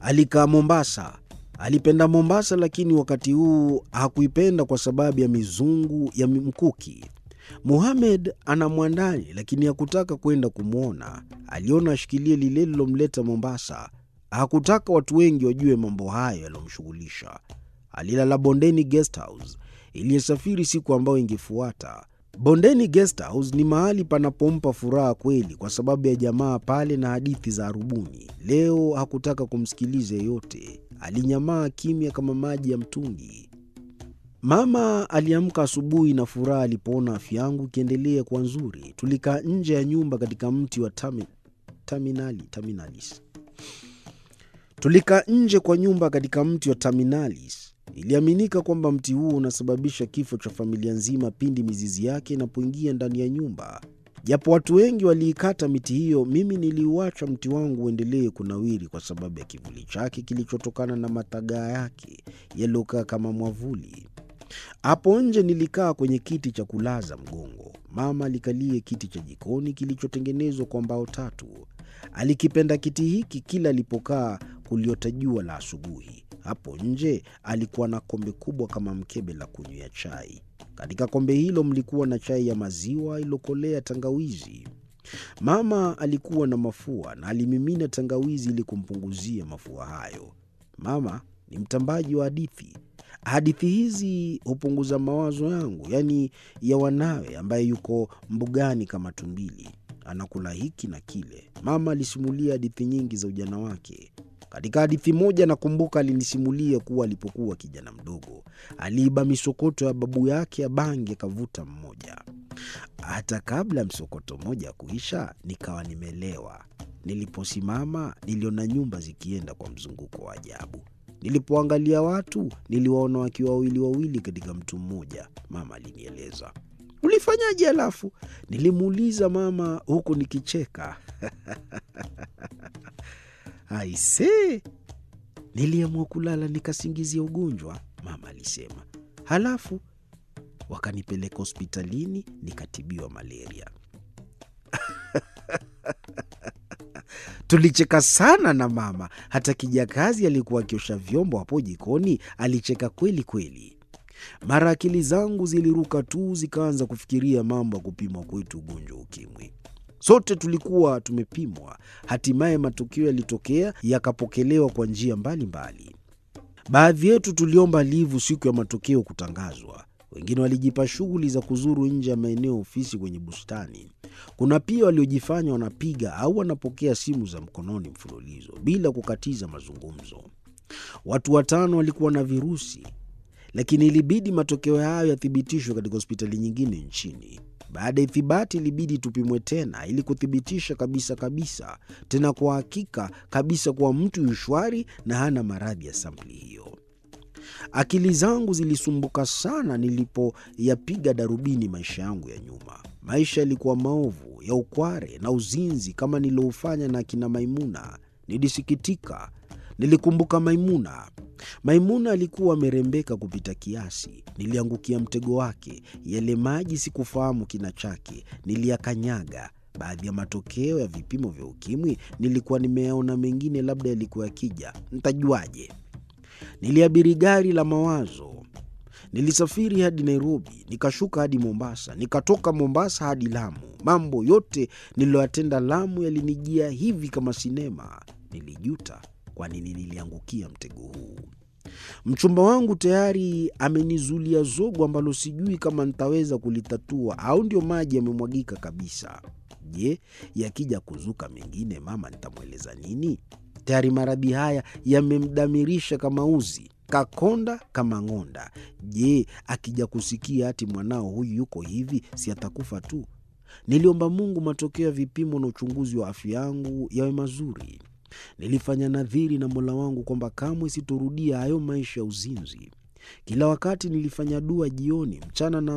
Alikaa Mombasa. Alipenda Mombasa, lakini wakati huu hakuipenda kwa sababu ya mizungu ya mkuki. Muhamed ana mwandani, lakini hakutaka kwenda kumwona. Aliona ashikilie lile lilomleta Mombasa. Hakutaka watu wengi wajue mambo hayo yaliyomshughulisha. Alilala Bondeni Guest House iliyosafiri siku ambayo ingefuata. Bondeni Guest House ni mahali panapompa furaha kweli, kwa sababu ya jamaa pale na hadithi za arubuni. Leo hakutaka kumsikiliza yeyote, alinyamaa kimya kama maji ya mtungi. Mama aliamka asubuhi na furaha alipoona afya yangu ikiendelea kuwa nzuri. Tulikaa nje ya nyumba katika mti wa tami, taminali, taminalis. Tulikaa nje kwa nyumba katika mti wa taminalis. Iliaminika kwamba mti huo unasababisha kifo cha familia nzima pindi mizizi yake inapoingia ndani ya nyumba. Japo watu wengi waliikata miti hiyo, mimi niliuacha mti wangu uendelee kunawiri kwa sababu ya kivuli chake kilichotokana na matagaa yake yaliyokaa kama mwavuli. Hapo nje nilikaa kwenye kiti cha kulaza mgongo. Mama alikalie kiti cha jikoni kilichotengenezwa kwa mbao tatu. Alikipenda kiti hiki kila alipokaa kuliota jua la asubuhi. Hapo nje alikuwa na kombe kubwa kama mkebe la kunywea chai. Katika kombe hilo mlikuwa na chai ya maziwa iliyokolea tangawizi. Mama alikuwa na mafua na alimimina tangawizi ili kumpunguzia mafua hayo. Mama ni mtambaji wa hadithi. Hadithi hizi hupunguza mawazo yangu, yaani ya wanawe, ambaye yuko mbugani kama tumbili, anakula hiki na kile. Mama alisimulia hadithi nyingi za ujana wake. Katika hadithi moja nakumbuka alinisimulia kuwa alipokuwa kijana mdogo aliiba misokoto ya babu yake ya bangi akavuta mmoja. Hata kabla ya msokoto mmoja kuisha, nikawa nimelewa. Niliposimama niliona nyumba zikienda kwa mzunguko wa ajabu. Nilipoangalia watu niliwaona wakiwa wawili wawili katika mtu mmoja. Mama alinieleza. Ulifanyaje halafu? Nilimuuliza mama huku nikicheka. Aise, niliamua kulala nikasingizia ugonjwa, mama alisema. Halafu wakanipeleka hospitalini nikatibiwa malaria. Tulicheka sana na mama. Hata kijakazi alikuwa akiosha vyombo hapo jikoni alicheka kweli kweli. Mara akili zangu ziliruka tu, zikaanza kufikiria mambo ya kupimwa kwetu ugonjwa wa ukimwi. Sote tulikuwa tumepimwa. Hatimaye matokeo yalitokea, yakapokelewa kwa njia mbalimbali. Baadhi yetu tuliomba livu siku ya matokeo kutangazwa. Wengine walijipa shughuli za kuzuru nje ya maeneo ofisi kwenye bustani. Kuna pia waliojifanya wanapiga au wanapokea simu za mkononi mfululizo bila kukatiza mazungumzo. Watu watano walikuwa na virusi, lakini ilibidi matokeo hayo yathibitishwe katika hospitali nyingine nchini. Baada ya ithibati, ilibidi tupimwe tena ili kuthibitisha kabisa kabisa, tena kwa hakika kabisa, kuwa mtu yu shwari na hana maradhi ya sampuli hiyo. Akili zangu zilisumbuka sana nilipoyapiga darubini maisha yangu ya nyuma. Maisha yalikuwa maovu ya ukware na uzinzi kama niliofanya na akina Maimuna. Nilisikitika. Nilikumbuka Maimuna. Maimuna alikuwa amerembeka kupita kiasi. Niliangukia mtego wake. Yale maji sikufahamu kina chake, niliyakanyaga. Baadhi ya matokeo ya vipimo vya ukimwi nilikuwa nimeyaona, mengine labda yalikuwa yakija, ntajuaje? Niliabiri gari la mawazo. Nilisafiri hadi Nairobi, nikashuka hadi Mombasa, nikatoka Mombasa hadi Lamu. Mambo yote niliyoyatenda Lamu yalinijia hivi kama sinema. Nilijuta kwa nini niliangukia mtego huu. Mchumba wangu tayari amenizulia zogo ambalo sijui kama nitaweza kulitatua au ndio maji yamemwagika kabisa. Je, yakija kuzuka mengine, mama nitamweleza nini? Tayari maradhi haya yamemdamirisha kama uzi, kakonda kama ng'onda. Je, akija kusikia hati mwanao huyu yuko hivi, si atakufa tu? Niliomba Mungu matokeo ya vipimo na uchunguzi wa afya yangu yawe mazuri. Nilifanya nadhiri na Mola wangu kwamba kamwe sitorudia hayo maisha ya uzinzi. Kila wakati nilifanya dua jioni, mchana na